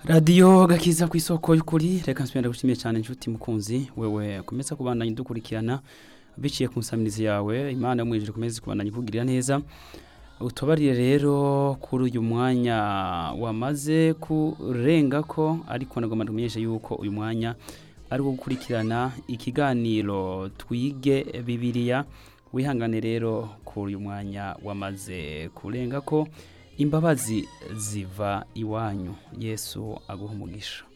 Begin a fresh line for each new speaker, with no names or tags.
radiyo gakiza ku isoko y'ukuri reka nsubira ndagushimiye cyane inshuti mukunzi wewe komeza kubandanya dukurikirana biciye ku nsamirizi yawe imana mwijije komeza kubandanya ikugirira neza utubarire rero kuri uyu mwanya wamaze kurenga ko ariko nagomba tumenyeshe yuko uyu mwanya ari wo gukurikirana ikiganiro twige bibiliya wihangane rero kuri uyu mwanya wamaze kurenga ko imbabazi ziva iwanyu yesu aguha umugisha